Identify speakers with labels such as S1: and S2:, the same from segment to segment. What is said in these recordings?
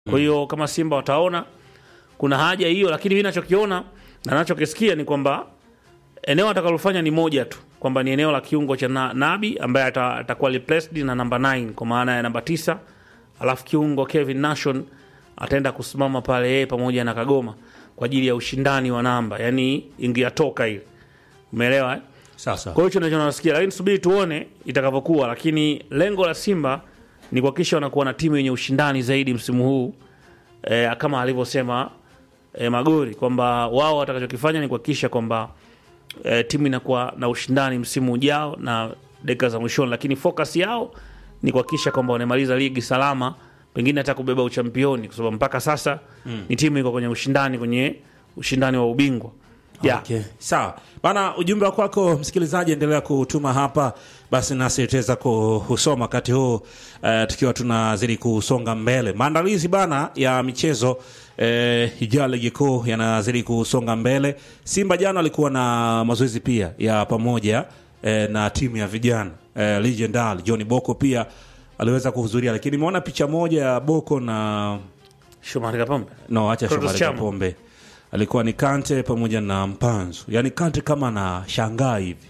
S1: Kwa hiyo kama Simba wataona kuna haja hiyo, lakini mimi nachokiona na nachokisikia ni kwamba eneo atakalofanya ni moja tu, kwamba ni eneo la kiungo cha na, Nabi ambaye ata- atakuwa replaced na namba 9 kwa maana ya namba tisa, alafu kiungo Kevin Nation ataenda kusimama pale yeye pamoja na Kagoma kwa ajili ya ushindani wa namba, yani ingiyatoka ile, umeelewa eh?
S2: Sasa
S1: Kwa hiyo hicho ndicho nasikia, lakini subiri tuone itakavyokuwa, lakini lengo la Simba ni kuhakikisha wanakuwa na timu yenye ushindani zaidi msimu huu e, kama alivyosema e, Magori kwamba wao watakachokifanya ni kuhakikisha kwamba e, timu inakuwa na ushindani msimu ujao na dakika za mwishoni, lakini focus yao ni kuhakikisha kwamba wanamaliza ligi salama, pengine hata kubeba uchampioni, kwa sababu mpaka sasa ni timu iko kwenye ushindani kwenye ushindani wa ubingwa yeah.
S2: Okay. Sawa bana, ujumbe wa kwako msikilizaji, endelea kutuma hapa, basi nasi tutaweza kusoma wakati huu uh, tukiwa tunazidi kusonga mbele. Maandalizi bana ya michezo uh, ijayo ligi kuu yanazidi kusonga mbele. Simba jana alikuwa na mazoezi pia ya pamoja uh, na timu ya vijana uh, Legendary John Boko pia aliweza kuhudhuria, lakini nimeona picha moja ya Boko na
S1: Shomari Kapombe
S2: no, acha
S1: Clatous
S2: Shomari
S1: Chama.
S2: Kapombe alikuwa ni Kante pamoja na Mpanzu, yaani Kante kama anashangaa hivi,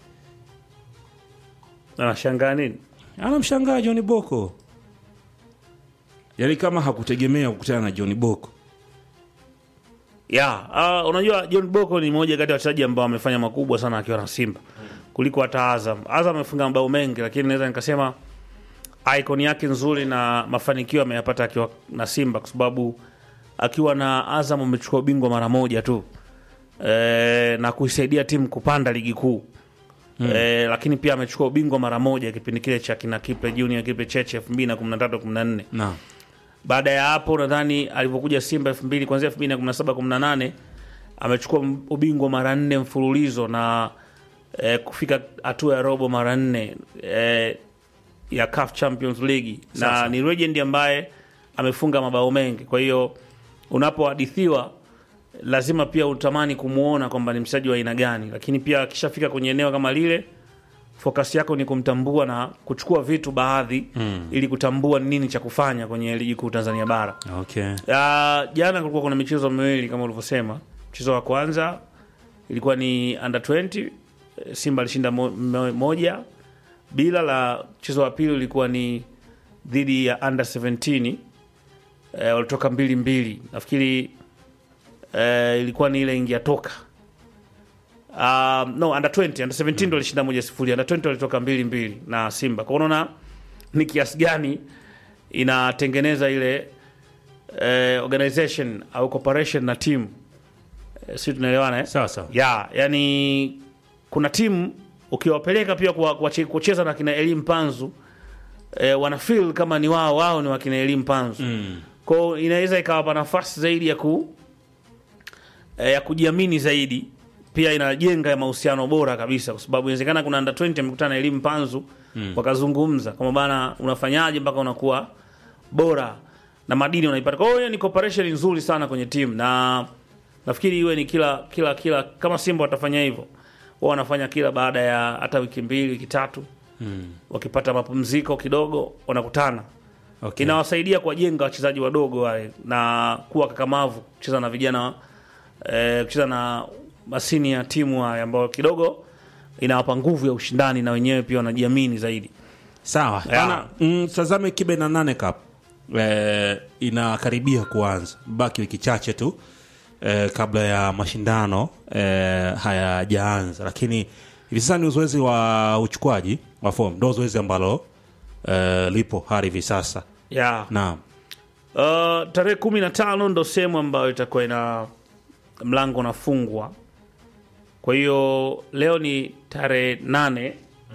S1: anashangaa nini?
S2: anamshangaa John Boko, yaani kama hakutegemea kukutana na John Boko.
S1: ya uh, unajua John Boko ni mmoja kati ya wachezaji ambao wamefanya makubwa sana akiwa na Simba kuliko hata Azam. Azam amefunga mabao mengi, lakini naweza nikasema icon yake nzuri na mafanikio ameyapata akiwa na Simba, kwa sababu akiwa na Azam amechukua ubingwa mara moja tu e, na kuisaidia timu kupanda ligi kuu e, lakini pia amechukua ubingwa mara moja kipindi kile cha kina Kipe Junior, Kipe Cheche 2013 14
S2: Naam.
S1: baada ya hapo nadhani alivyokuja Simba 2000 kuanzia 2017 18 amechukua m- ubingwa mara nne mfululizo na eh, kufika hatua ya robo mara nne eh, ya CAF Champions League na
S2: Sasa.
S1: ni legend ambaye amefunga mabao mengi. Kwa hiyo unapohadithiwa lazima pia utamani kumuona kwamba ni mchezaji wa aina gani, lakini pia akishafika kwenye eneo kama lile focus yako ni kumtambua na kuchukua vitu baadhi mm. ili kutambua ni nini cha kufanya kwenye ligi kuu Tanzania bara.
S2: Okay.
S1: Uh, jana kulikuwa kuna michezo miwili kama ulivyosema. Mchezo wa kwanza ilikuwa ni under 20 eh, Simba alishinda mo, mo, moja bila. La mchezo wa pili ulikuwa ni dhidi ya under 17 eh, walitoka mbili mbili, nafikiri eh, ilikuwa ni ile ingia toka Um, no under 20 under 17 ndo alishinda moja sifuri under 20 walitoka mbili mbili na Simba. Kwa unaona ni kiasi gani inatengeneza ile eh, organization au cooperation na timu eh, si tunaelewana eh?
S2: Sawa sawa.
S1: ya yani kuna timu ukiwapeleka pia kwa- kwa- kucheza na kina Elim Panzu eh, wana feel kama ni wao wao ni wakina Elim Panzu
S2: Mm.
S1: kwao inaweza ikawapa nafasi zaidi ya ku eh, ya kujiamini zaidi pia inajenga mahusiano bora kabisa kwa sababu inawezekana kuna under 20 amekutana na elimu panzu mm. wakazungumza kama bana unafanyaje mpaka unakuwa bora na madini unaipata kwa hiyo ni cooperation nzuri sana kwenye timu na nafikiri iwe ni kila kila kila kama simba watafanya hivyo wao wanafanya kila baada ya hata wiki mbili wiki tatu
S2: Mm.
S1: wakipata mapumziko kidogo wanakutana
S2: Okay.
S1: inawasaidia kuwajenga wachezaji wadogo wale na kuwa kakamavu kucheza na vijana eh, kucheza na masini ya timu haya ambayo kidogo inawapa nguvu ya ushindani na wenyewe pia wanajiamini zaidi
S2: Sawa.
S1: Yeah.
S2: Bana, mm, tazame kibe na nane cup. Eh, inakaribia kuanza. Baki wiki chache tu eh, kabla ya mashindano eh, hayajaanza. Lakini hivi sasa ni uzoezi wa uchukuaji wa fomu. Ndio zoezi ambalo eh, lipo hadi hivi sasa.
S1: yeah.
S2: Naam.
S1: Uh, tarehe kumi na tano ndo sehemu ambayo itakuwa ina mlango unafungwa. Kwa hiyo leo ni tarehe nane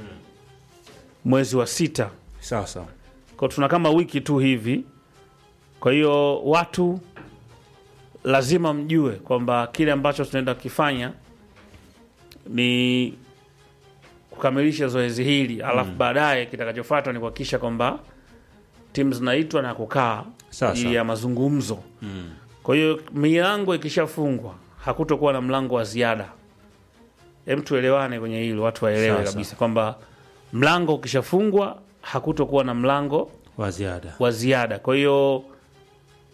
S1: mwezi wa sita,
S2: Sawa sawa.
S1: kwa tuna kama wiki tu hivi. Kwa hiyo watu lazima mjue kwamba kile ambacho tunaenda kukifanya ni kukamilisha zoezi hili, alafu baadaye kitakachofuata ni kuhakikisha kwamba timu zinaitwa na kukaa kwa
S2: Sawa,
S1: ajili
S2: sawa.
S1: ya mazungumzo. Kwa hiyo milango ikishafungwa hakutokuwa na mlango wa ziada. Hem, tuelewane kwenye hilo, watu waelewe
S2: Sawa,
S1: kabisa kwamba mlango ukishafungwa hakutokuwa na mlango
S2: Wa ziada.
S1: wa ziada. Kwa hiyo